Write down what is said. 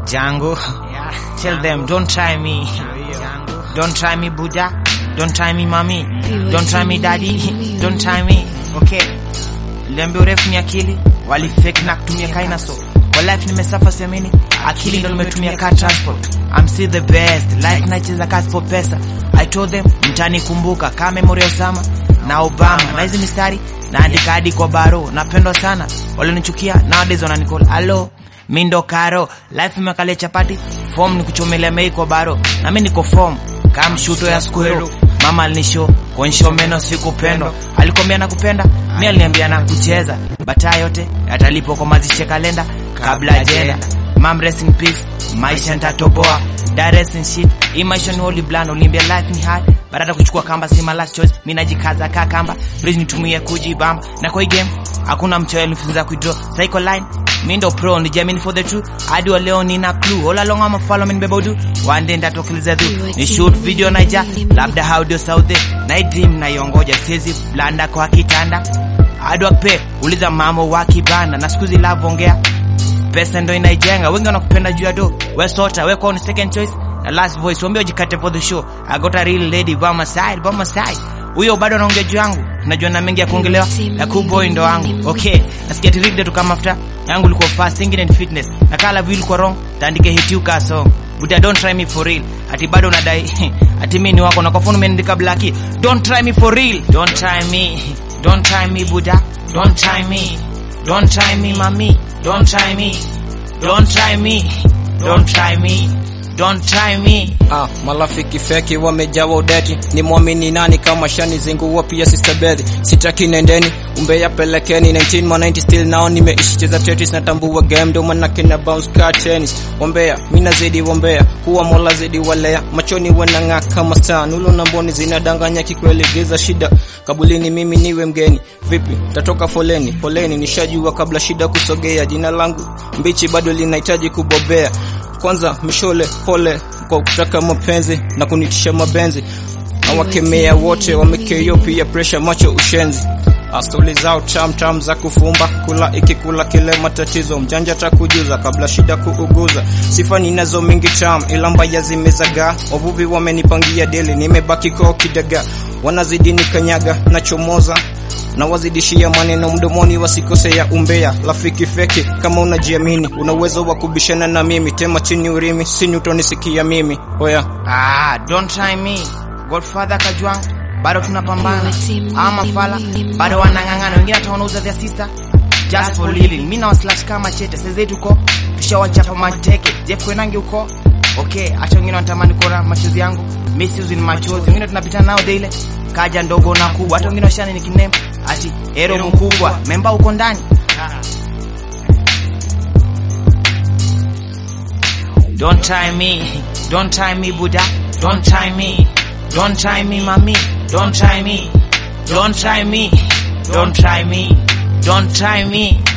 Django. Tell them, don't try me. Don't try me, Buddha. Don't try me, mommy. Don't try me, daddy. Don't try me. Okay. Lembe urefu ni akili, wali fake na kutumia kaina so. Kwa life nimesafa semini, akili ndo nimetumia car transport. I'm still the best, life nacheza kazi for pesa. I told them, mtanikumbuka kama memory ya Osama na Obama. Na hizi mistari naandika hadi kwa baro, napendwa sana. Walionichukia nowadays wananicall hello mi ndo karo life imekalia chapati form ni kuchomelea mei kwa baro na mi niko form kama mshuto ya squero mama alinisho kuonyesha meno sikupendwa alikwambia na kupenda mi aliniambia na kucheza bataa yote yatalipwa kwa mazishe kalenda kabla ajenda mam rest in peace maisha nitatoboa direct in shit hii maisha ni holy bland uliambia life ni hard baada ya kuchukua kamba si my last choice mimi najikaza kaa kamba please nitumie kujibamba na kwa hii game hakuna mchoyo alifunza kuidraw psycho line mi ndo pro ni jamini for the true hadi wa leo nina clue all along ama follow me nibeba udu one day ndatokiliza tu ni shoot video naija labda audio sauti na hii dream naiongoja siwezi blanda kwa kitanda hadi wape uliza mamo wa kibanda na siku zilavongea pesa ndo inaijenga wengi wanakupenda juu ya do we sota we kwa ni second choice na last voice wambia ujikate for the show i got a real lady by my side by my side huyo bado anaongea juu yangu najua na mengi ya kuongelewa ya kuboy ndo wangu okay nasikia tiride tu kama mafuta yangu ilikuwa fast singing and fitness na kala vile ilikuwa wrong taandike hit you ka song but don't try me for real ati bado unadai ati mimi ni wako na kwa phone umeandika black don't try me for real don't try me don't try me buda don't try me don't try me mami don't try me don't try me don't try me don't try me Ah, marafiki feki wamejawa udeti, ni mwamini nani kama shani zingua pia sister Betty. Sitaki nendeni, umbeya pelekeni 19 ma 90 still nao nimeishi cheza Tetris natambua game ndo maana kina bounce car tennis. Wambea, mimi nazidi wambea, kuwa mola zidi walea, machoni wanang'aa kama star, nulo na mboni zinadanganya kikweli giza shida. Kabulini mimi niwe mgeni, vipi? Tatoka foleni, poleni nishajua kabla shida kusogea, jina langu mbichi bado linahitaji kubobea kwanza mishole pole kwa kutaka mapenzi na kunitisha mabenzi na wakemea wote wamekeyo pia presha macho ushenzi Astori zao tam tam za kufumba kula ikikula kile matatizo mjanja takujuza kabla shida kuuguza sifa ninazo mingi tam ila mbaya zimezagaa wavuvi wamenipangia deli nimebaki kwa kidaga wanazidi nikanyaga nachomoza na wazidishia maneno mdomoni wasikosea umbea rafiki feki kama unajiamini una uwezo wa kubishana na mimi tema chini urimi sinyutonisikia mimi oya ah don't try me godfather kajwang bado tunapambana ama fala bado wanang'ang'ana wengine hata wanauza their sister just for living mimi na waslash kama chete sasa tuko tushawachapa mateke Jeff Koinange uko okay acha wengine wanatamani kuona machozi yangu misuse ni machozi wengine tunapita nao daily kaja ndogo na kubwa hata wengine washani ni kiname ati hero mkubwa memba uko ndani Don't try me, don't try me Buddha, don't try me, don't try me mami, don't try me, don't try me, don't try me, don't try me.